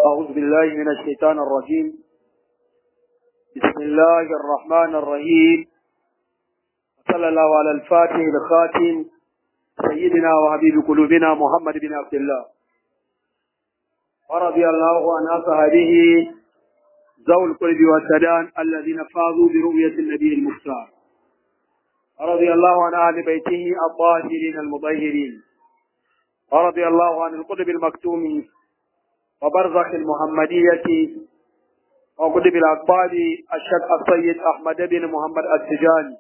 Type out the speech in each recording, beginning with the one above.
أعوذ بالله من الشيطان الرجيم بسم الله الرحمن الرحيم صلى الله على الفاتح الخاتم سيدنا وحبيب قلوبنا محمد بن عبد الله ورضي الله عن أصحابه ذوي القلب والسدان الذين فازوا برؤية النبي المختار ورضي الله عن أهل بيته الطاهرين المطهرين ورضي الله عن القطب المكتوم وبرزخ المحمدية وقطب الأقبال الشيخ السيد أحمد بن محمد السجاني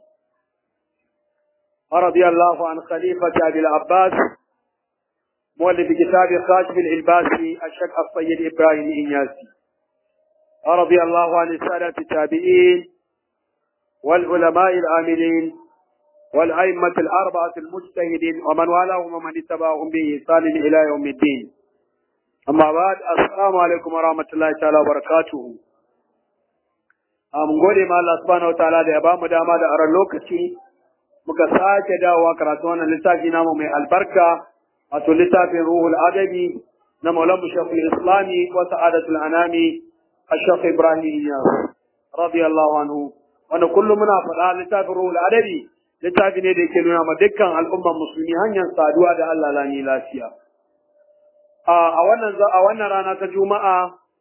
ورضي الله عن خليفة أبي العباس مؤلف كتاب خاشف العلباسي الشيخ السيد إبراهيم إنياسي ورضي الله عن السادة التابعين والعلماء العاملين والأئمة الأربعة المجتهدين ومن والاهم ومن اتبعهم بإحسان إلى يوم الدين أما بعد السلام عليكم ورحمة الله تعالى وبركاته mun gode ma Allah subhanahu wa ta'ala da ya bamu dama da aron lokaci muka sake dawowa karatu wannan littafi namu mai albarka wato littafin ruhul adabi na maulan shekul islami wa sa'adatul anami الشيخ إبراهيم إياس رضي الله عنه wanda kullum muna faɗa littafin ruhul adabi littafi ne da yake nuna ma dukkan al'ummar musulmi hanyar saduwa da Allah lani lafiya a wannan a wannan rana ta juma'a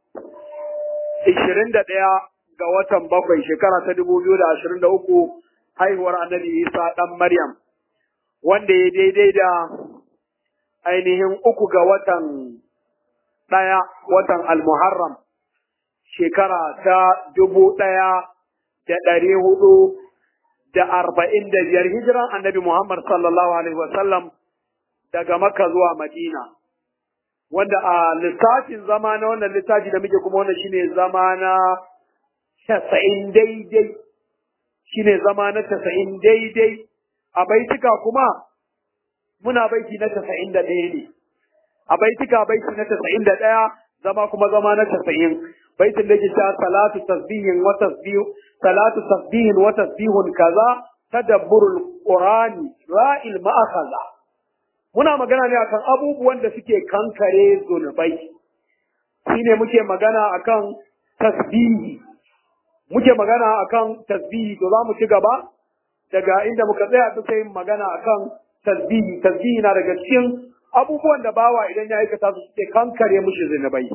21 ga watan bakwai shekara ta 2023 haihuwar annabi Isa dan Maryam wanda ya daidai da ainihin uku ga watan ɗaya watan al-Muharram shekara ta dubu ɗaya da ɗari hudu da arba'in da biyar hijiran annabi Muhammad sallallahu Alaihi wasallam daga Makka zuwa Madina. Wanda a lissafin zama na wannan littafi da muke kuma wannan shine zama na casa'in daidai, shine zama na casa'in daidai, a baitika kuma muna baiti na casa'in da ɗaya ne. A baitika baiti na casa'in da ɗaya zama kuma zama na casa'in. baitin da ke cewa salatu tasbihin wa tasbih salatu tasbihin wa tasbihun kaza tadabburul qur'ani ra'il ma'akhadha muna magana ne akan abubuwan da suke kankare zunubai shine muke magana akan tasbihi muke magana akan tasbihi to za mu ci gaba daga inda muka tsaya duka yin magana akan tasbihi tasbihi na daga cikin abubuwan da bawa idan ya aikata su suke kankare mushi zunubai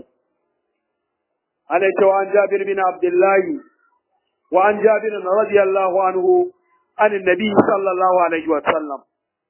عليه وعن جابر بن عبد الله وعن جابر رضي الله عنه عن النبي صلى الله عليه وسلم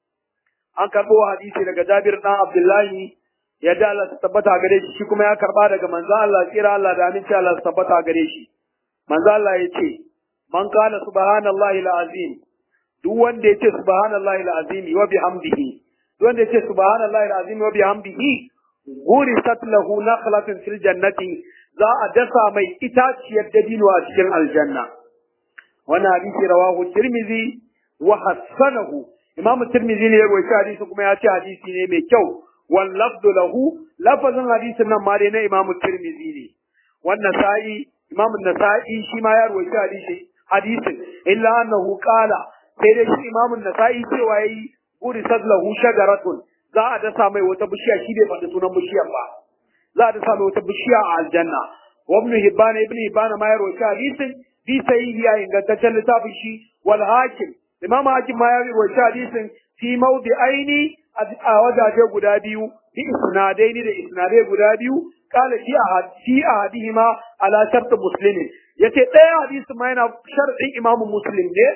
an karɓo hadisi daga Jabir ɗan Abdullahi ya da Allah ta tabbata gare shi shi kuma ya karɓa daga manzo Allah tsira Allah da aminci Allah ta tabbata gare shi manzo Allah ya ce man kana subhanallahi alazim duk wanda ya ce subhanallahi alazim wa bihamdihi duk wanda ya ce subhanallahi alazim wa bihamdihi gurisat lahu nakhlatun fil jannati za a dasa mai itaciyar dabino a cikin aljanna wannan hadisi rawahu tirmizi wa hassanahu imamu tirmizi ne ya rawaita hadisi kuma ya ce hadisi ne mai kyau wal lafdu lahu lafazin hadisin nan ma dai na imamu tirmizi ne wannan sa'i imamu nasa'i shi ma ya rawaita hadisi hadisin illa annahu qala sai dai shi imamu nasa'i cewa yayi gurisat lahu shagaratun za a dasa mai wata bishiya shi bai faɗi sunan bishiyar ba za a dasa mai wata bishiya a aljanna wa ibn hibban ibn hibban ma ya rawaita hadisin bi sahihi ya ingantaccen littafin shi wal hakim imam hakim ma ya rawaita hadisin fi mawdi aini a wajaje guda biyu bi isnadaini da isnadai guda biyu qala fi ahad fi ahadihima ala shart muslimin yace ɗaya hadisin ma yana sharɗin imamu muslim ne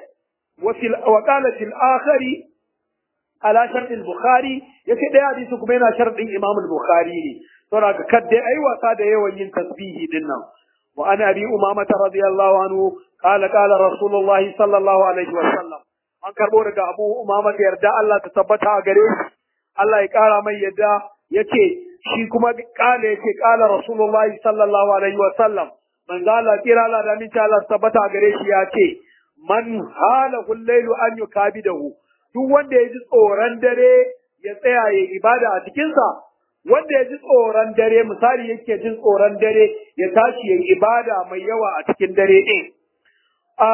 wa qala fil akhari ala sharɗin bukhari yace ɗaya hadisi kuma yana sharɗin imam bukhari ne saboda ka kadde ai wasa da yawan yin tasbihi din nan wa ana abi umama radiyallahu anhu qala qala rasulullahi sallallahu alaihi wa sallam an karbo daga abu umama da yarda Allah ta tabbata a gare shi Allah ya kara mai yadda yace shi kuma kala yace kala rasulullahi sallallahu alaihi wa sallam manzo Allah kira Allah da minta Allah tabbata a gare shi yace man halahu al-lailu an yukabidahu duk wanda ya ji tsoron dare ya tsaya ya ibada a cikinsa wanda ya ji tsoron dare misali yake jin tsoron dare ya tashi ya ibada mai yawa a cikin dare ɗin a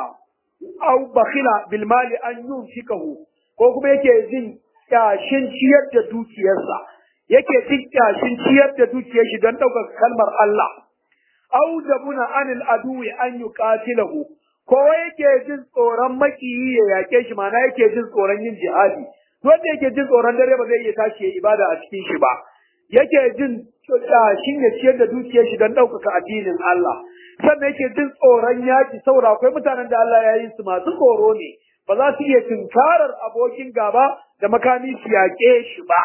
au bakhila bil mali an yunfikahu ko kuma yake jin kyashin ciyar da dukiyarsa yake jin kyashin ciyar da dukiyar shi don ɗaukar kalmar Allah au jabuna anil aduwi an yuqatilahu ko yake jin tsoron makiyi ya yake shi mana yake jin tsoron yin jihadi wanda yake jin tsoron dare ba zai iya tashi ya ibada a cikin shi ba yake jin kyashin ya ciyar da dukiyar shi don ɗaukaka addinin Allah sannan yake jin tsoron yaki saboda akwai mutanen da Allah ya yi su masu tsoro ne ba za su iya tunkarar abokin gaba da makami su yaƙe shi ba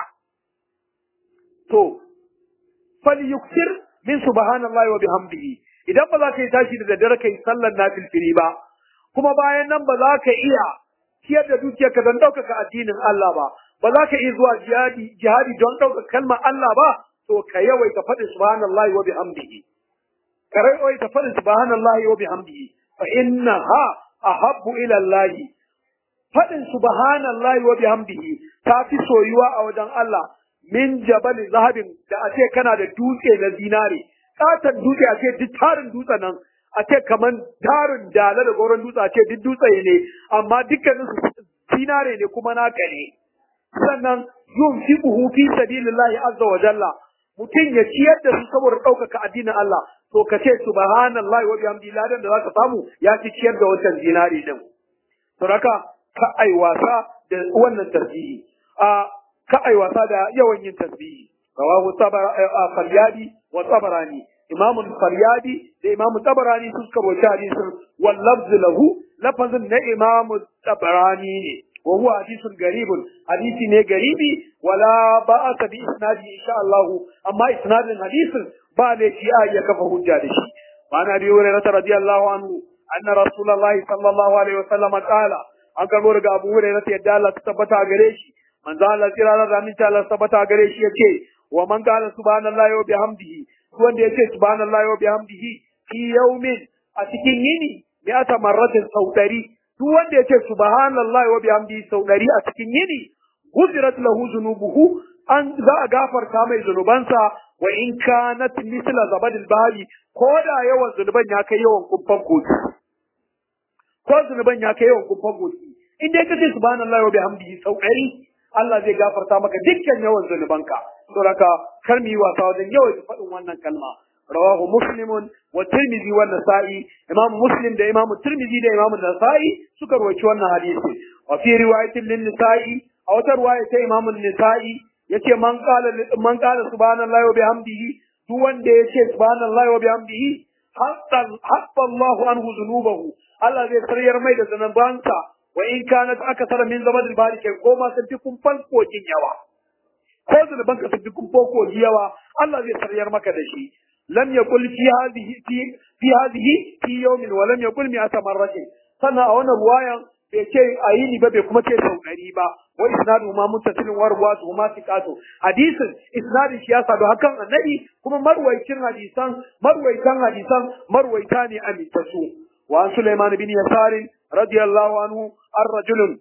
to falyuktir min subhanallahi wa bihamdihi idan ba za ka yi tashi da daddare kai sallar nafilfili ba kuma bayan nan ba za ka iya ciyar da dukiyarka don ɗaukaka addinin Allah ba ba za ka iya zuwa jihadi jihadi don ɗaukaka kalmar Allah ba to ka yawaita faɗin subhanallahi wa bihamdihi ka yawaita faɗin subhanallahi wa bihamdihi fa innaha ahabbu ila Allah faɗin subhanallahi wa bihamdihi ta fi soyuwa a wajen Allah min jabal zahabin da a ce kana da dutse na zinare katon dutse a ce duk tarin dutsen nan a ce kaman tarin dala da goron dutse a ce duk dutse ne amma dukkanin su zinare ne kuma naka ne sannan yun fi buhu fi sabilillahi azza wa jalla mutum ya ciyar da su saboda ɗaukaka addinin Allah to ka ce subhanallahi wa bihamdihi ladan da zaka samu ya ci ciyar da wancan zinare din to haka ka ai wasa da wannan tarjihi a ka ai wasa da yawan yin tasbihi rawahu faryadi wa tabarani imamu faryadi da imamu tabarani su suka rawaita hadisin wal lafz lahu lafazin na imamu tabarani ne wa huwa hadisun garibun hadisi ne garibi wala ba'asa bi isnadi insha Allah amma isnadin hadisin ba ne shi a ya kafa hujja da shi ma'ana bi hurairah radiyallahu anhu anna rasulullahi sallallahu alaihi wasallam qala an karbo daga Abu Hurairah yadda Allah ta tabbata gare shi manzo Allah tsira da ramin ta Allah tabbata gare shi yace wa man qala subhanallahi wa bihamdihi wanda yace subhanallahi wa bihamdihi fi yawmin a cikin yini mi'ata marratin sau ɗari duk wanda yace subhanallahi wa bihamdihi sau ɗari a cikin yini guzirat lahu zunubuhu an za a gafarta mai zunubansa wa in kanat misla zabadil bahri ko da yawan zunuban ya kai yawan kumfan kotu ko zunuban ya kai yawan kumfan kotu in dai kace subhanallahi wa bihamdihi sau ɗari Allah zai gafarta maka dukkan yawan zunubanka saboda kar mu yi wasa wajen yawan faɗin wannan kalma rawahu muslimun wa tirmidhi wa nasa'i imam muslim da imam tirmidhi da imam nasa'i suka rawaci wannan hadisi wa fi riwayatin lin nisa'i a wata riwaya ta imam nisa'i yace man qala man qala subhanallahi wa bihamdihi duk wanda yace subhanallahi wa bihamdihi hatta hatta Allahu anhu dhunubahu Allah zai sarayar mai da zanabansa wa in kanat akthara min zabadil bari kai ko ma sun fi kumfan kogin yawa ko zunuban ka sun fi kumfan kogi yawa Allah zai sarayar maka da shi lam yaqul fi hadhihi fi fi hadhihi fi yawmin wa lam yaqul mi'ata marratin sannan a wannan ruwayan bai ce a yi ni ba bai kuma ce sau ɗari ba wa isnadu ma muttasilin wa ruwatu ma siqatu hadisin isnadin shi ya sadu hakan annabi kuma marwaicin hadisan marwaitan hadisan marwaita ne amintasu wa an Sulaiman bin Yasar radiyallahu anhu ar-rajul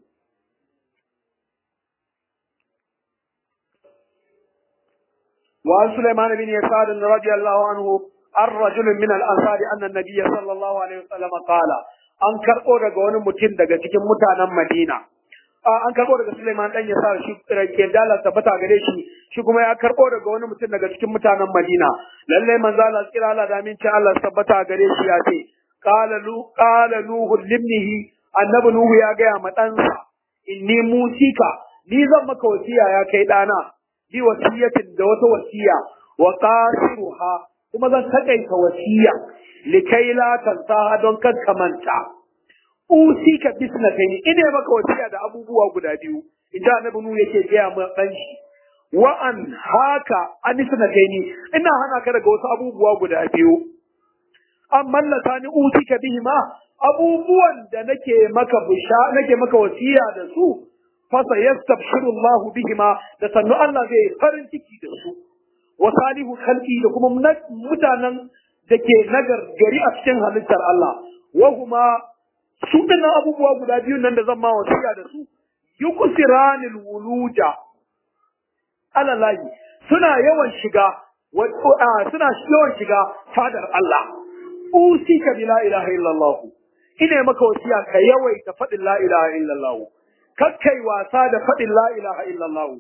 وعن سليمان بن يسار رضي الله عنه الرجل من الأنصار أن النبي صلى الله عليه وسلم قال an karɓo daga wani mutum daga cikin mutanen Madina. An karɓo daga Suleiman ɗan ya sa shi rake dalar tabbata gare shi, shi kuma ya karɓo daga wani mutum daga cikin mutanen Madina. Lallai manzo Allah tsira Allah da aminci Allah tabbata gare shi ya ce, Qala lu qala Nuhu limnihi annabi Nuhu ya gaya ma ɗansa, inni musika, ni zan maka wasiya ya kai ɗana, bi wasiyatin da wata wasiya, wa qasiruha kuma zan takaita wasiya likai la tansaha don kan manta usi ka bisna kai ni ina maka wasiya da abubuwa guda biyu inda annabi nu yake gaya mu dan shi wa an haka anisna kai ni ina hana ka daga wasu abubuwa guda biyu amma latani usi ka bihima abubuwan da nake maka bisha nake maka wasiya da su fa sayastabshiru Allah bihima da sannu Allah zai farin ciki da su wa salihu khalqi da kuma mutanen da ke nagar gari a cikin halittar Allah wa kuma su dinnan abubuwa guda biyu nan da zan ma wasiya da su yuksiranil wuluja alalahi suna yawan shiga suna yawan shiga fadar Allah usika bi la ilaha illallah ina maka wasiya ka yawaita faɗin la ilaha illallah kakkai wasa da faɗin la ilaha illallah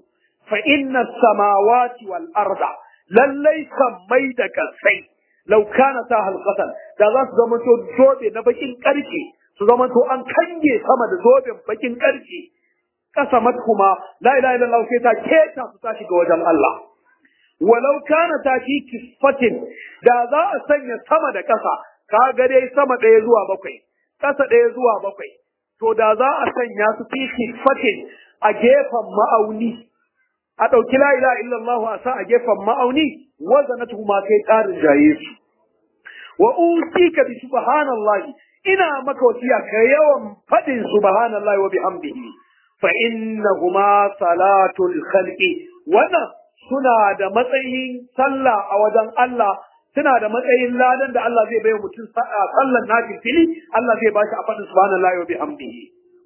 fa inna samawati wal arda lallai sammai da kasai law kana ta halqatan da za su zama to zobe na bakin karfe su zama to an kange sama da zoben bakin karfe kasamat kuma la ilaha illallah sai ta keta su ta shiga wajen Allah walau kana ta fi kisfatin da za a sanya sama da ƙasa ka ga dai sama ɗaya zuwa bakwai ƙasa ɗaya zuwa bakwai to da za a sanya su fi kisfatin a gefen ma'auni a ɗauki la ilaha illallah a sa a gefen ma'auni wazanatu ma kai ƙarin jaye su wa usika bi subhanallahi ina maka wasiya ka yawan faɗin subhanallahi wa bihamdihi fa innahuma salatul khalqi wannan suna da matsayin sallah a wajen Allah suna da matsayin ladan da Allah zai bai mutum sallan nafil fili Allah zai bashi a faɗin subhanallahi wa bihamdihi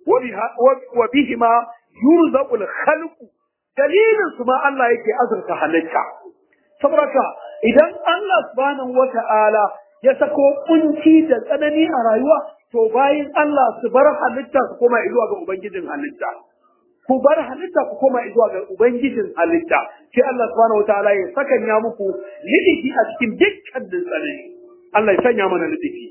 wa bihima yurzaqul khalqu dalilin su ma Allah yake azurta halitta saboda idan Allah subhanahu wa ta'ala ya sako kunci da tsanani a rayuwa to bayin Allah su bar halitta su koma zuwa ga ubangijin halitta ku bar halitta ku koma zuwa ga ubangijin halitta sai Allah subhanahu wataala ya sakanya muku lidiki a cikin dukkan tsanani Allah ya sanya mana lidiki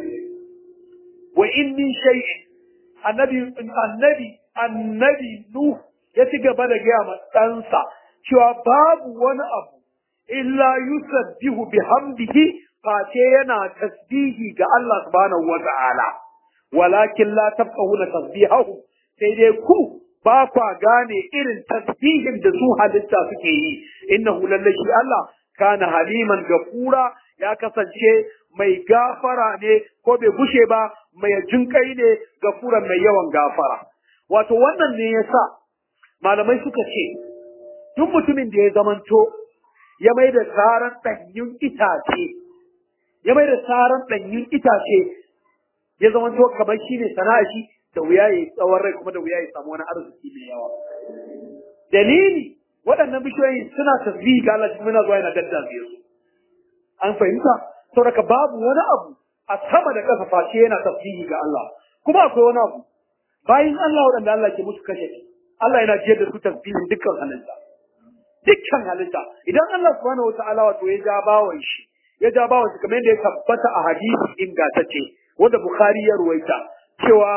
wa in min shay'in annabi annabi annabi nuh ya ci gaba da gaya ma ɗansa cewa babu wani abu illa yusabbihu bihamdihi face yana tasbihi ga Allah subhanahu wa ta'ala walakin la tafqahuna tasbihahu sai dai ku ba kwa gane irin tasbihin da su halitta suke yi innahu lalle shi Allah kana haliman gafura ya kasance mai gafara ne ko bai gushe ba mai jinkai ne gafuran mai yawan gafara wato wannan ne yasa malamai suka ce duk mutumin da ya zamanto ya mai da tsaran ɗanyun itace ya mai da tsaran ɗanyun itace ya zamanto kamar shi ne sana'a shi da wuya ya yi tsawon rai kuma da wuya ya samu wani arziki mai yawa. Dalili waɗannan bishiyoyi suna tasbihi ga Allah kuma yana zuwa yana daddabe su. An fahimta? Saboda babu wani abu a sama da ƙasa face yana tasbihi ga Allah. Kuma akwai wani abu bayan Allah waɗanda Allah ke musu kashe Allah yana jiyar da su tasbihin dukkan halitta. Dukkan halitta idan Allah subhanahu wa ta'ala wato ya ja bawan shi ya ja bawan shi kamar yadda ya tabbata a hadisi ingantacce wanda Bukhari ya ruwaita cewa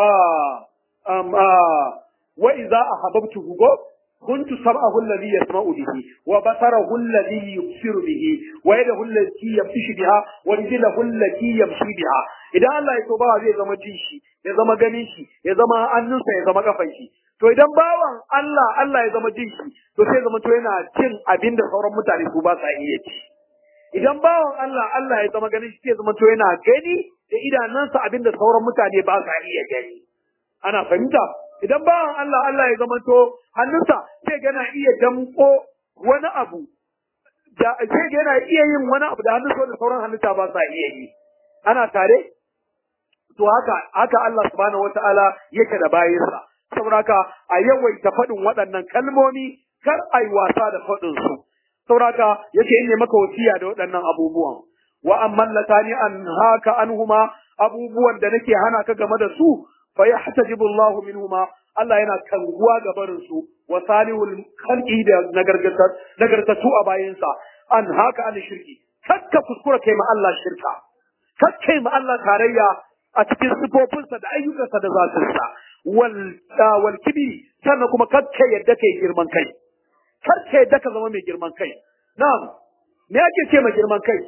وإذا أحببته كنت سمعه الذي يسمع به وبصره الذي يبصر به ويده التي يمشي بها ورجله التي يمشي بها idan Allah ya so bawa zai zama jin shi ya zama ganin shi ya zama hannunsa ya zama kafan shi to idan bawan Allah Allah ya zama jin shi to sai zama to yana cin abin da sauran mutane su ba sa iya ci idan bawan Allah Allah ya zama ganin shi sai zama to yana gani da idanunsa abin da sauran mutane ba sa iya gani ana fahimta idan bawan Allah Allah ya zama to hannunsa sai gana iya damko wani abu da sai yana iya yin wani abu da hannunsa da sauran halitta ba sa iya yi ana tare to haka haka Allah subhanahu wataala yake da bayinsa saboda haka a yawaita faɗin waɗannan kalmomi kar ai wasa da faɗin su saboda haka yake in ne maka wasiya da waɗannan abubuwan wa amman latani an haka anhuma abubuwan da nake hana ka game da su fa yahtajibu Allah minhuma Allah yana kanguwa ga barin su wa salihul khalqi da nagargatat nagartatu a bayansa an haka an shirki kakka kuskura kai ma Allah shirka kakkai ma Allah tarayya a cikin sifofinsa da ayyukansa da zatinsa wal wal kibri sannan kuma kakka yadda kai girman kai kakka yadda ka zama mai girman kai na'am me ake ce ma girman kai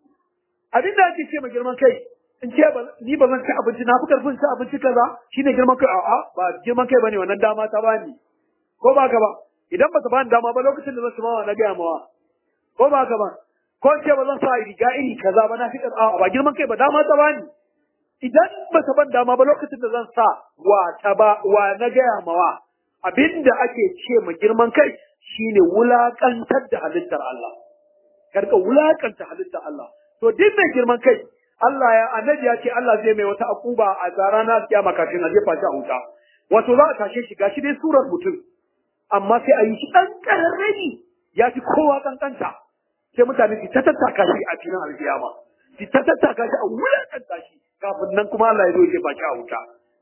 abin da ake ce ma girman kai in ce ni ba zan ci abinci na fi karfin ci abinci kaza shine girman kai a'a ba girman kai bane wannan dama ta bani ko ba ka ba idan ba ta bani dama ba lokacin da zan ci mawa na gaya mawa ko ba ka ba ko ce ba zan sa riga iri kaza ba na fi a'a ba girman kai ba dama ta bani idan ba ta ban dama ba lokacin da zan sa wa ta ba wa na gaya mawa abinda ake ce ma girman kai shine wulakantar da halittar Allah karka wulakanta halittar Allah to duk mai girman kai Allah ya annabi ya ce Allah zai mai wata akuba a rana kiyama kafin a jefa shi a wuta wato za a tashe shi gashi dai surar mutum amma sai a yi shi dan kararrani ya fi kowa kankanta sai mutane su ta tattaka shi a cikin alkiyama su ta tattaka shi a wulakanta shi kafin nan kuma Allah ya zo ya jefa shi a wuta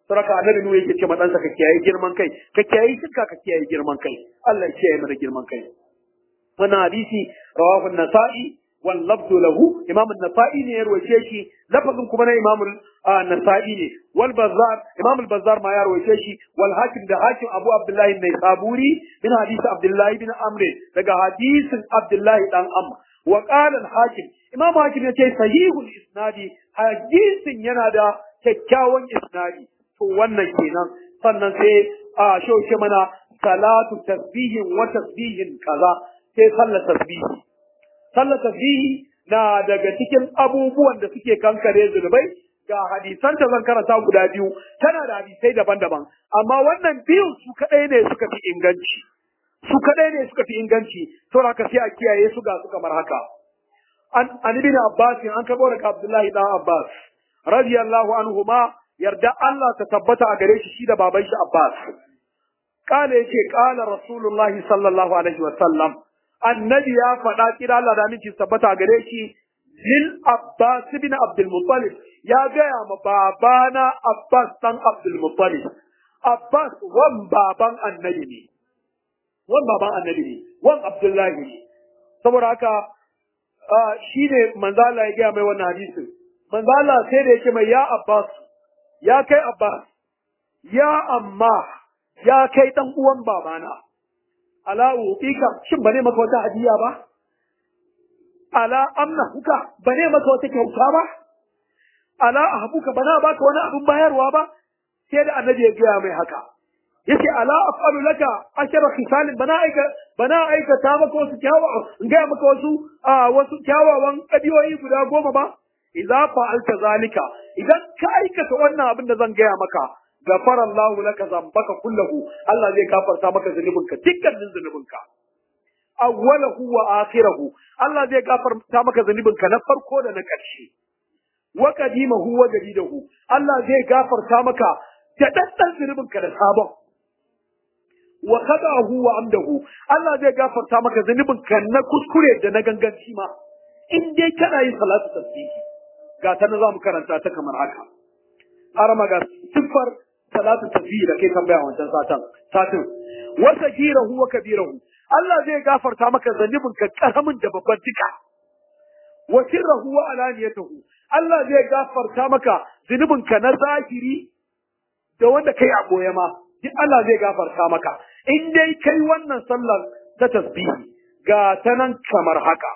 saraka annabi nuhu yake ce madansa ka kiyaye girman kai ka kiyaye shirka ka kiyaye girman kai Allah ya kiyaye mana girman kai wannan hadisi rawahu an-nasa'i wal lafzu lahu imam an-nasa'i ne ya rawaye shi lafazin kuma na imam an-nasa'i ne wal bazzar imam al-bazzar ma ya rawaye shi wal hakim da hakim abu abdullahi ibn saburi min hadisi abdullahi ibn amr daga hadisin abdullahi dan amr wa qala al-hakim imam hakim ya ce sahihul isnadi hadisin yana da kyakkyawan isnadi to wannan kenan sannan sai a shauke mana salatu tasbihin wa tasbihin kaza sai sallar tasbihi sallar tasbihi na daga cikin abubuwan da suke kankare zunubai ga hadisan ta zan karanta guda biyu tana da hadisai daban-daban amma wannan biyun su kadai ne suka fi inganci su kadai ne suka fi inganci to haka sai a kiyaye su ga su kamar haka an an ibn abbas an kabo daga abdullahi dan abbas radiyallahu anhu ma yarda Allah ta tabbata a gare shi shi da baban shi Abbas. Kala yake kala Rasulullahi sallallahu alaihi wa sallam. Annabi ya faɗa kira Allah da miki tabbata a gare shi lil Abbas bin Abdul Muttalib ya gaya ma babana Abbas dan Abdul Muttalib. Abbas wan baban annabi ne. Wan baban annabi ne. Wan Abdullahi ne. Saboda haka shi ne manzala ya gaya mai wannan hadisin. Manzala sai da yake mai ya Abbas ya kai Abbas, ya amma ya kai ɗan uwan babana, ala uɓika shin ba ne maka wata hadiya ba? Ala amna huka ba ne maka wata kyauta ba? Ala ahabuka ba na baka wani abin bayarwa ba? Sai da annabi ya gaya mai haka. Yace ala af'alu laka ashara khisalin bana aika bana aikata maka wasu kyawawa in gaya maka wasu wasu kyawawan ƙabiyoyi guda goma ba? idza fa'alta zalika idan ka aikata wannan abin da zan gaya maka gafara Allahu laka zambaka kullahu Allah zai gafarta maka zunubinka dukkanin zunubinka awwalahu wa akhirahu Allah zai gafarta maka zunubinka na farko da na ƙarshe wa qadimahu wa jadidahu Allah zai gafarta maka da daddan zunubinka da sabon wa qadahu wa amdahu Allah zai gafarta maka zunubinka na kuskure da na ganganci ma in dai kana yin salatu tasbihi ga ta na za mu karanta ta kamar haka. Arama ga siffar salatu tafi da kai tambaya wancan satan. Satin. Wasa girahu wa kabirahu. Allah zai gafarta maka zanibin ka karamin da babban duka. Wa sirrahu wa alaniyatahu. Allah zai gafarta maka zunubin ka na zahiri da wanda kai a boye ma. Duk Allah zai gafarta maka. In dai kai wannan sallar ta tasbihi ga ta nan kamar haka.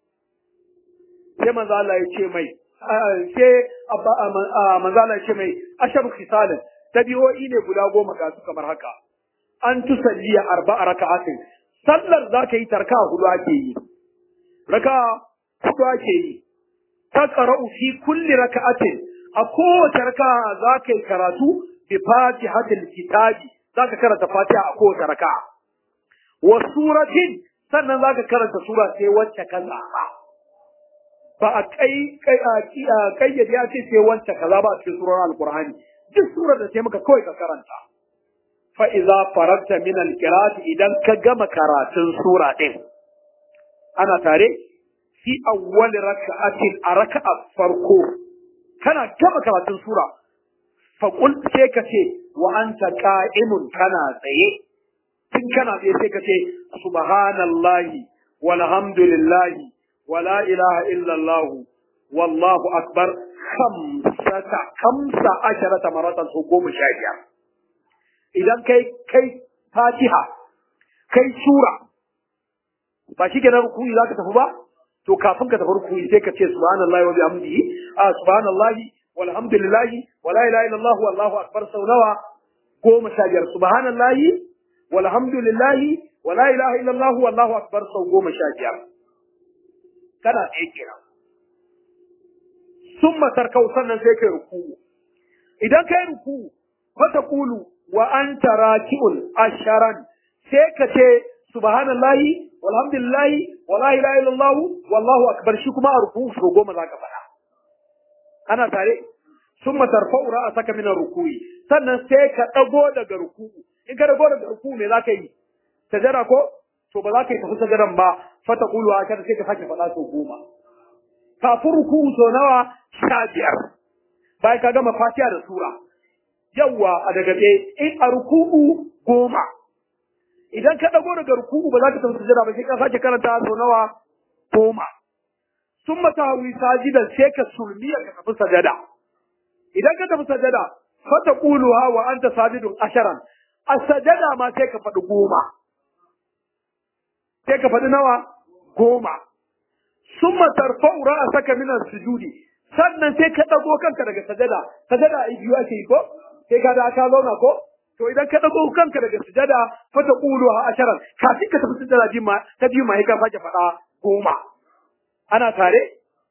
Sai manzo Allah ya ce mai sai manzala ce mai ashabu khisalin tabi'o'i ne guda goma ga su kamar haka an tusalli arba'a raka'atin sallar za ka yi tarka hudu ake yi raka hudu ake yi ta qara'u fi kulli raka'atin a kowace raka'a za ka yi karatu bi fatihatil kitabi za ka karanta fatiha a kowace raka'a wa suratin sannan za ka karanta sura sai wacce ka zaɓa ba a kayyade ya ce sai wancan kaza ba a cikin surar alkur'ani duk surar da sai maka kawai ka karanta fa iza faragta min alqirat idan ka gama karatun sura din ana tare fi awwal rak'atin a raka'a farko kana gama karatun sura fa qul sai ka ce wa anta qa'imun kana tsaye tun kana tsaye sai ka ce subhanallahi walhamdulillahi ولا إله إلا الله والله أكبر خمسة خمسة عشرة مرة حكوم شاجع إذا كي كي فاتحة كي سورة فشي كده ركوعي ذاك تفبا to kafin ka tafi rukuni sai ka ce subhanallahi wa bihamdihi a subhanallahi walhamdulillahi wa la ilaha illallah wallahu akbar sau nawa goma sha biyar subhanallahi walhamdulillahi wa la ilaha illallah wallahu akbar sau goma sha biyar kana tsaye kenan sun matarkau sannan sai kai ruku'u idan kai ruku'u wata kulu wa anta raki'un asharan sai ka ce subhanallahi walhamdulillahi wa la ilaha illallah wallahu akbar shi kuma a ruku'u so goma zaka faɗa ana tare sun matarfa'u ra'asaka min ruku'i sannan sai ka dago daga ruku'u in ka dago daga ruku'u me zaka yi sajada ko to ba za ka yi tafi sajadan ba fata kulu a sai ka sake faɗa sau goma kafin ruku'u sau nawa sha biyar bayan ka gama fatiha da sura yawa a daga tsaye in a ruku'u goma idan ka dago daga ruku'u ba za ka tafi sujada ba sai ka sake karanta sau nawa goma sun mata hawi sajidan sai ka sulmiya ka tafi sajada idan ka tafi sajada fata quluha wa anta sajidun asharan a sajada ma sai ka faɗi goma sai ka faɗi nawa goma summa tarfa'u ra'saka min as-sujudi sannan sai ka dago kanka daga sajada sajada ai biyu ake yi ko sai ka da ka zauna ko to idan ka dago kanka daga sujada fa ta qulu ha asharan kafin ka tafi sujada bi ma ta bi ma ka sake faɗa goma ana tare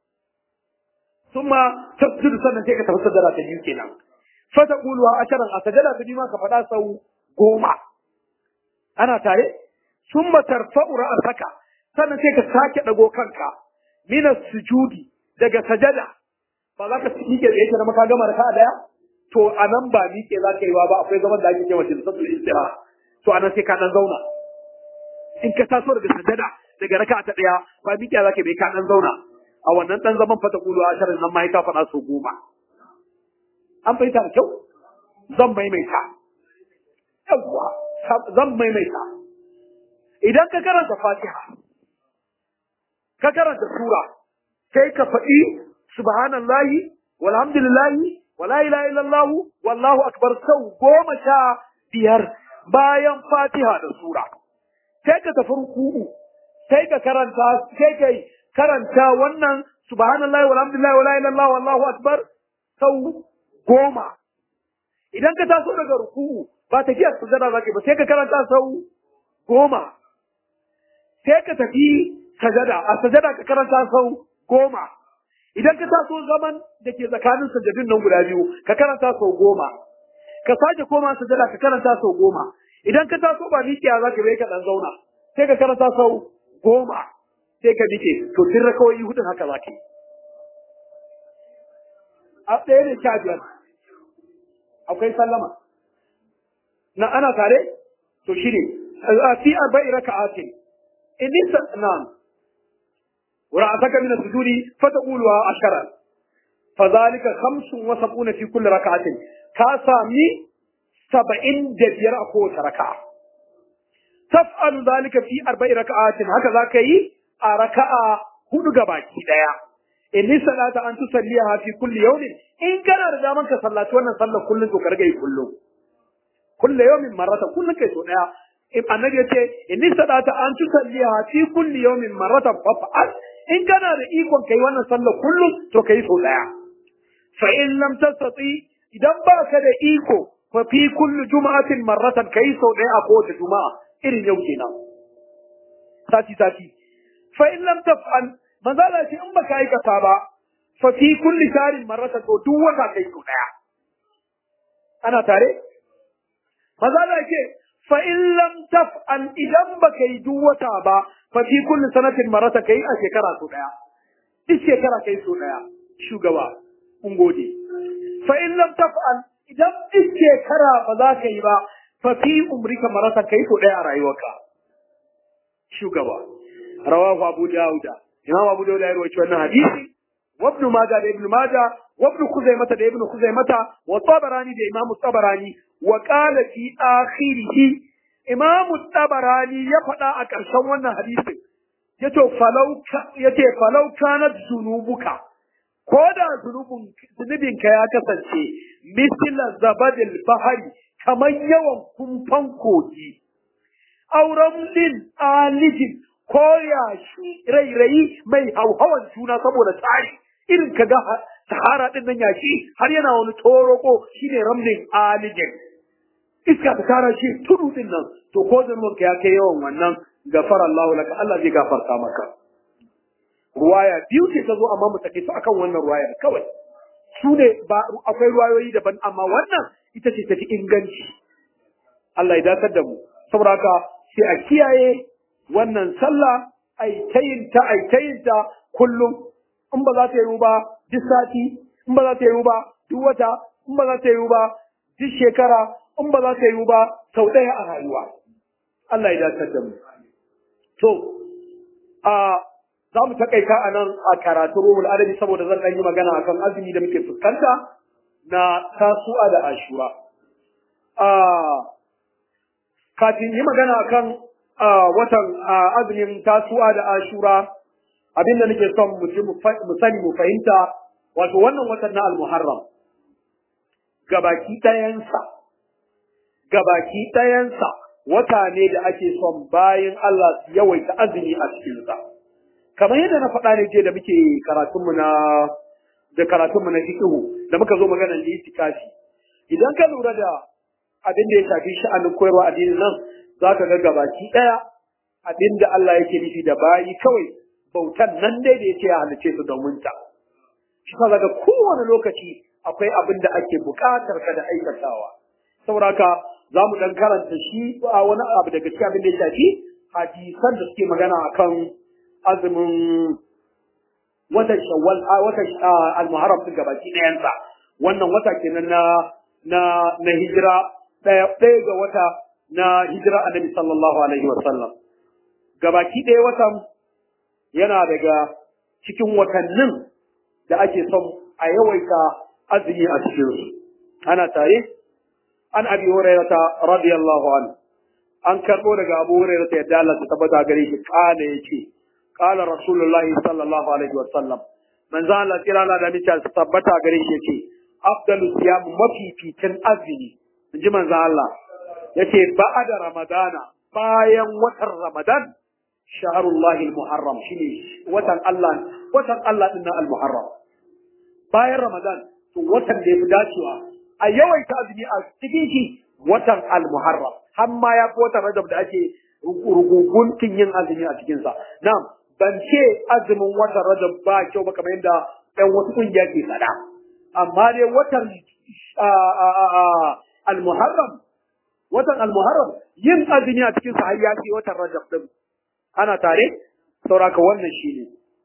summa tasjudu sannan sai ka tafi sujada ta biyu kenan fa ta qulu ha asharan a sajada ta bi ma ka faɗa sau goma ana tare summa tarfa'u ra'saka sannan sai ka sake dago kanka mina sujudi daga sajada ba za ka miƙe da yake na maka gama da ka daya to a nan ba miƙe za ka yi ba akwai zaman da ake cewa tilsatul istira to a nan sai ka dan zauna in ka taso daga sajada daga raka ta daya ba miƙe za ka bai ka dan zauna a wannan dan zaman fata kulu a sharin nan ma ka faɗa so goma an fahimta da kyau zan maimaita yawwa zan maimaita idan ka karanta fatiha ka karanta sura sai ka faɗi subhanallahi walhamdulillahi wala ilaha illallah wallahu akbar sau goma sha biyar bayan fatiha da sura sai ka tafi ruku'u sai ka karanta sai ka karanta wannan subhanallahi walhamdulillahi wala ilaha illallah wallahu akbar sau goma idan ka taso daga ruku'u ba tafiyar sujada zaka ba sai ka karanta sau goma sai ka tafi sajada a sajada ka karanta sau goma idan ka taso zaman da ke tsakanin sajadun nan guda biyu ka karanta sau goma ka sake koma sajada ka karanta sau goma idan ka taso ba miƙiya za ka bai ka ɗan zauna sai ka karanta sau goma sai ka miƙe to tun rakawai hudun haka za ka yi a ɗaya ne sha biyar akwai sallama na ana tare to shi ne fi arba'i raka'atin in na'am ورأسك من السجود فتقولها عشرا فذلك خمس وسبعون في كل ركعة كاسامي سبعين دبير أخوة ركعة تفعل ذلك في أربع ركعات هكذا كي ركعة هدو gabaki daya inni salata an tusalliha fi kulli yawmin in kana da daman ka sallaci wannan sallar kullun to ka riga yi kullun kullu yawmin marrata kullun kai so daya annabi yace inni salata an tusalliha fi kulli yawmin marratan fa'al in kana da ikon kai wannan sallar kullum to kai so daya fa in lam tastati idan ba ka da iko fa fi kulli juma'atin marratan kai so daya a kowace juma'a irin yau kenan sati sati fa in lam taf'al manzo Allah ce in baka aikata ba fa fi kulli sharin marratan to duk wata kai so daya ana tare manzo Allah ce fa in lam taf'al idan baka yi duk wata ba fa fi kulli sanatin marata kai a shekara so daya duk shekara kai so daya shugaba kun gode fa in lam taf'al idan duk shekara ba za ka yi ba fa fi umrika marata kai so daya a rayuwarka shugaba rawahu abu dauda imam abu dauda ya rawaito wannan hadisi wa ibn majah da ibn majah wa ibn khuzaimah da ibn khuzaimah wa tabarani da imam tabarani wa qala fi akhirih Imamu Tabarani ya faɗa a ƙarshen wannan hadisin, ya ce falau kanat zunubuka, ko da zunubinka ya kasance misila zabadil bahari kamar yawan kumfan kogi, auren lin alijin ko yashi rairayi mai hauhawan juna saboda tsari irin ka ga sahara ɗin nan yashi har yana wani toroko shine ramlin alijin. iska ta tara shi tudu din nan to ko zangon ka ya kai yawan wannan gafara Allah laka Allah zai gafarta maka ruwaya biyu ce ta zo amma mu take su akan wannan ruwaya kawai su ne ba akwai ruwayoyi daban amma wannan ita ce tafi inganci Allah ya dakar da mu saboda haka sai a kiyaye wannan sallah ai tayinta ai tayinta kullum in ba za ta yi ba duk sati in ba za ta yi ba duk wata in ba za ta yi ba duk shekara in ba za ta yi ba sau ɗaya a rayuwa. Allah ya dace da mu. To, a za mu takaita a nan a karatu ruhul adabi saboda zan ɗan yi magana akan azumi da muke fuskanta na tasu'a da ashura. kafin yi magana kan watan azumin tasu'a da ashura abinda nake son mu sani mu fahimta wato wannan watan na al-muharram gabaki ɗayansa gabaki ɗayansa wata ne da ake son bayan Allah su yawaita azumi a cikinsa kamar yadda na faɗa ne je da muke karatunmu na da karatunmu na fiqhu da muka zo maganar itikafi idan ka lura da abin da ya shafi sha'anin koyarwa addinin nan za ka ga gabaki ɗaya abin da Allah yake nufi da bayi kawai bautan nan dai da yake ya halice su domin ta shi ka ga kowane lokaci akwai abin da ake buƙatar ka da aikatawa saboda haka za mu dan karanta shi a wani abu daga cikin abin da ya shafi hadisan da suke magana akan azumin watan shawwal watan al-muharram din gabaki ɗayansa wannan wata kenan na na na hijira ɗaya ɗaya ga wata na hijira annabi sallallahu alaihi wa sallam gabaki ɗaya watan yana daga cikin watannin da ake son a yawaita azumi a cikin su ana tare an abi hurairata radiyallahu anhu an karbo daga abu hurairata yadda Allah ta tabbata gare shi kana yace qala rasulullahi sallallahu alaihi wa sallam manzo Allah kira Allah da mita tabbata gare shi yace afdalu siyam mafificin azumi inji manzo Allah yace ba'da ramadana bayan watan ramadan shahrullahi almuharram shine watan Allah watan Allah din almuharram bayan ramadan to watan da yafi dacewa a yawaita azumi a cikin shi watan almuharram har ma ya fi watan rajab da ake ruguguntun yin azumi a cikinsa na'am ban ce azumin watan rajab ba kyau ba kamar yadda ɗan wasu ƙungiya ke faɗa amma dai watan al-muharram watan al-muharram yin azumi a cikin sa har ya ce watan rajab din ana tare sauraka wannan shine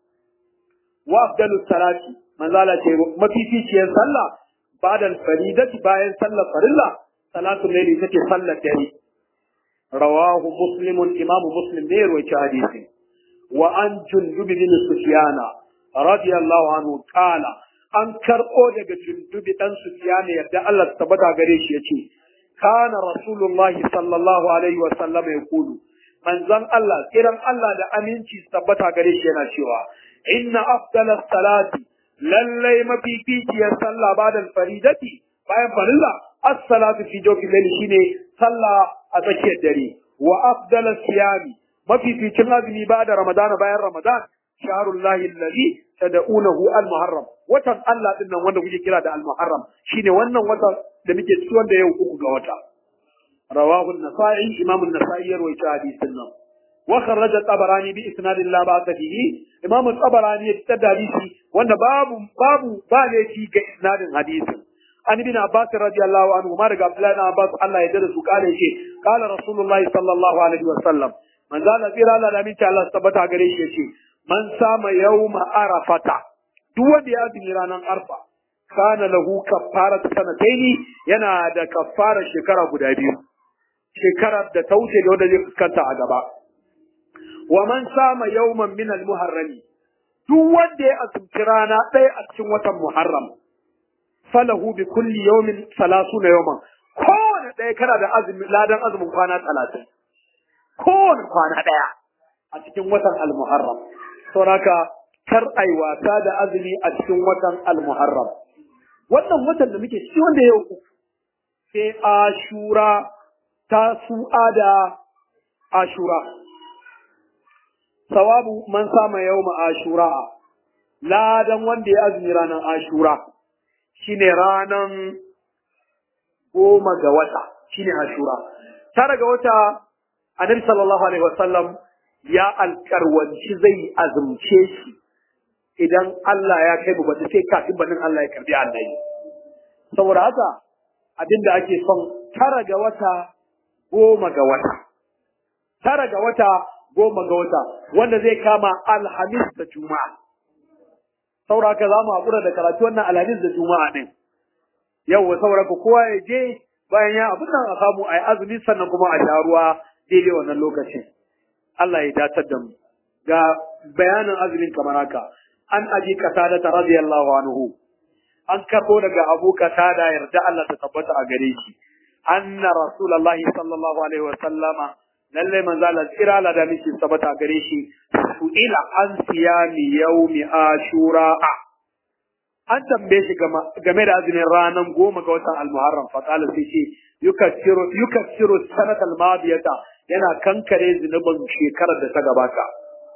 wa afdalu salati manzala ce mafificiyar sallah ba'da al-faridati bayan sallar farilla salatu layli take sallar dare rawahu muslimun imamu muslim ne rawaita hadisi wa an jundub bin sufyana radiyallahu anhu qala an karɓo daga jundubi ɗan Sufyan yadda Allah ta tabbata gare shi yace kana rasulullahi sallallahu alaihi wa sallam ya kulu manzon Allah kiran Allah da aminci su tabbata gare shi yana cewa inna afdalas salati lallai mafificiyar sallah bada faridati bayan farilla as-salatu fi jawfi layli shine sallah a tsakiyar dare wa afdalas siyami mafificin azumi bada ramadana bayan ramadan shaharullahi alladhi tad'unahu al-muharram watan Allah din nan wanda kuke kira da al-muharram shine wannan watan da muke ciki wanda yau uku ga wata rawahu an-nasa'i imam an-nasa'i ya rawaita hadisin nan wa kharraja tabarani bi isnadin la ba'sa fihi imam tabarani ya fitar da hadisi wanda babu babu ba ne fi ga isnadin hadisin an ibn abbas radiyallahu anhu ma daga abdullahi ibn abbas Allah ya dada su kale shi kala rasulullahi sallallahu alaihi wa sallam manzo Allah tsira Allah da minta Allah tabbata gare shi yace man sama yawma arafata duk wanda ya azumi ranar arfa kana lahu kaffaratu sanataini yana da kaffara shekara guda biyu shekarar da ta wuce da wanda zai fuskanta a gaba wa man sama yawman min al-muharrami duk wanda ya azumci rana ɗaya a cikin watan muharram falahu bi kulli yawmin salasuna yawman kowane ɗaya kana da azumi ladan azumin kwana talatin kowane kwana ɗaya a cikin watan al-muharram sauraka kar ai wasa da azumi a cikin watan al-muharram wannan watan da muke ciki wanda yau uku sai ashura ta su'a da ashura sawabu man sama yawma ashura ladan wanda ya azumi ranar ashura shine ranan goma ga wata shine ashura tara ga wata annabi sallallahu alaihi wasallam ya alkarwanci zai azumce shi idan Allah ya kai mu bata sai kafin banin Allah ya karbi annabi saboda haka abinda ake son tara ga wata goma ga wata tara ga wata goma ga wata wanda zai kama alhamis da juma'a saboda haka za mu haƙura da karatu wannan alhamis da juma'a ɗin yau saboda ku kowa ya je bayan ya abin nan a samu a yi azumi sannan kuma a sha ruwa daidai wannan lokacin Allah ya datar da mu ga bayanin azumin kamar haka an aji kasada ta radiyallahu anhu an karbo daga abu kasada yarda Allah ta tabbata a gare shi anna rasulullahi sallallahu alaihi wa sallama lalle manzo Allah tsira la da miki sabata gare shi su ila an siyami yaumi ashura an tambaye shi game da azumin ranar goma ga watan al-muharram fa qala sai ce yukaffiru yukaffiru sanatal madiyata yana kankare zunubin shekarar da ta gabata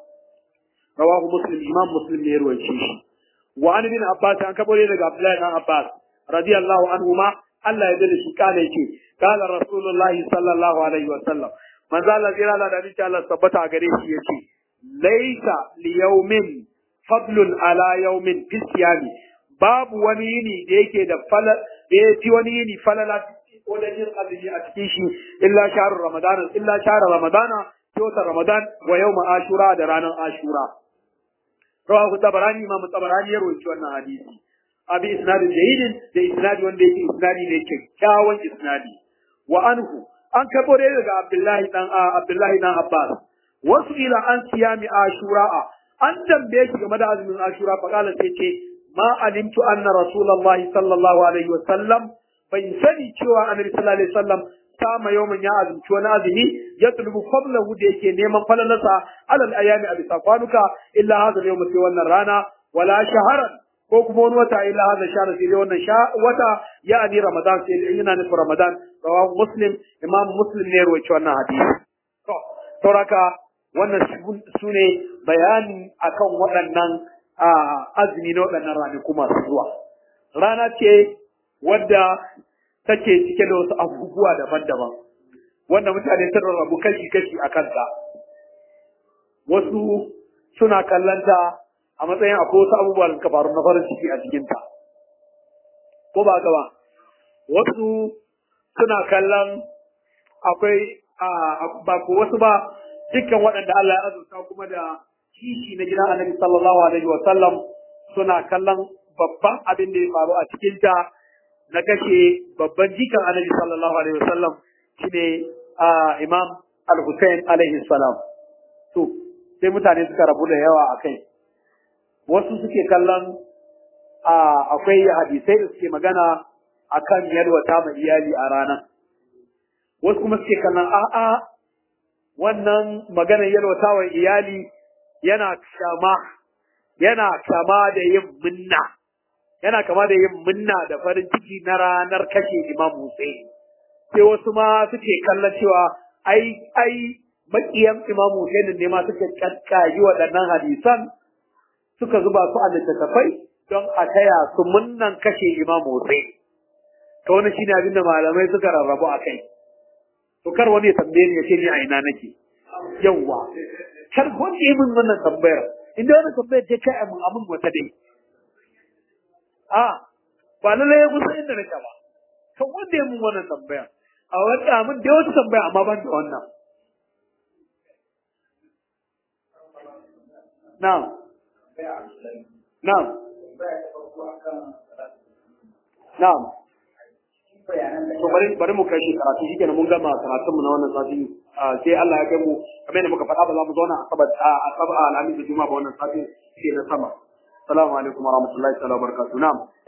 rawahu muslim imam muslim ne ya ruwaice shi wa an bin abbas an kabore daga abdullahi dan abbas radiyallahu anhu ma Allah ya dade shi kana yake kana rasulullahi sallallahu alaihi wa sallam manzo Allah jira Allah da insha Allah tabbata gare shi yace laisa li yawmin fadlun ala yawmin fi siyami babu wani yini da yake da fala da ya fi wani yini falala wajen yin azumi a cikin shi illa shahrul ramadana illa shahrul ramadana watan ramadan wa yawma ashura da ranar ashura rawahu tabarani imam tabarani ya rawaito wannan hadisi abi isnadin jayyidin da isnadi wanda yake isnadi ne kyakkyawan isnadi wa anhu an kabo dai daga abdullahi dan abdullahi dan abbas wasu ila an siyami ashura an dambe shi game da azumin ashura fa kala sai ce ma alimtu anna rasulullahi sallallahu alaihi wa sallam bai sani cewa annabi sallallahu alaihi wa sallam kama yawmin ya azumci wani azumi ya tulubu fadlahu da yake neman falalarsa alal ayami a bisa kwanuka illa hadha yawm sai wannan rana wala shaharan ko kuma wani wata illa hadha shahr sai dai wannan wata ya ani ramadan sai yana nufin ramadan rawahu muslim imam muslim ne rawaci wannan hadisi to sauraka wannan su ne bayani akan waɗannan azumi na waɗannan ranaku masu zuwa rana ce wadda take cike da wasu abubuwa daban-daban wanda mutane sun rarrabu kashi-kashi a kanta wasu suna kallanta a matsayin akwai wasu abubuwa da suka faru na farin ciki a cikinta ko ba gaba wasu suna kallon akwai ba ko wasu ba dukkan waɗanda Allah ya azurta kuma da kishi na gidan annabi sallallahu alaihi wa sallam suna kallon babban abin da ya faru a cikinta na kashe babban jikan annabi sallallahu alaihi wasallam shine imam al-Hussein alaihi salam to sai mutane suka rabu da yawa akai wasu suke kallon akwai hadisai da suke magana akan yalwata ma iyali a ranar wasu kuma suke kallon a'a wannan maganar yalwata wa iyali yana kama yana kama da yin minna yana kama da yin munna da farin ciki na ranar kashe Imam Hussein. Sai wasu ma suke kallon cewa ai ai makiyan Imam Hussein ne ma suka kakkayi waɗannan hadisan suka zuba su a littattafai don a taya su munnan kashe Imam Hussein. To wani shine abin da malamai suka rarrabu a kai. To kar wani ya tambaye ni ya ce ni a ina nake. Yawwa. Kar wani ya min wannan tambayar. Inda wani tambayar ce kai amin amin wata dai. a ba lallai ya kusa inda nake ba to wanda ya mun wannan tambaya a wanda mun da wata tambaya amma ban da wannan na'am na'am na'am to bari bari mu kai shi karatu shikenan mun gama karatun mu na wannan sati sai Allah ya kai mu kamar yadda muka faɗa ba za mu zauna a sabat a sabat alhamis da juma'a ba wannan sati sai na sama Assalamu alaikum warahmatullahi ta'ala wabarakatuh. Na'am.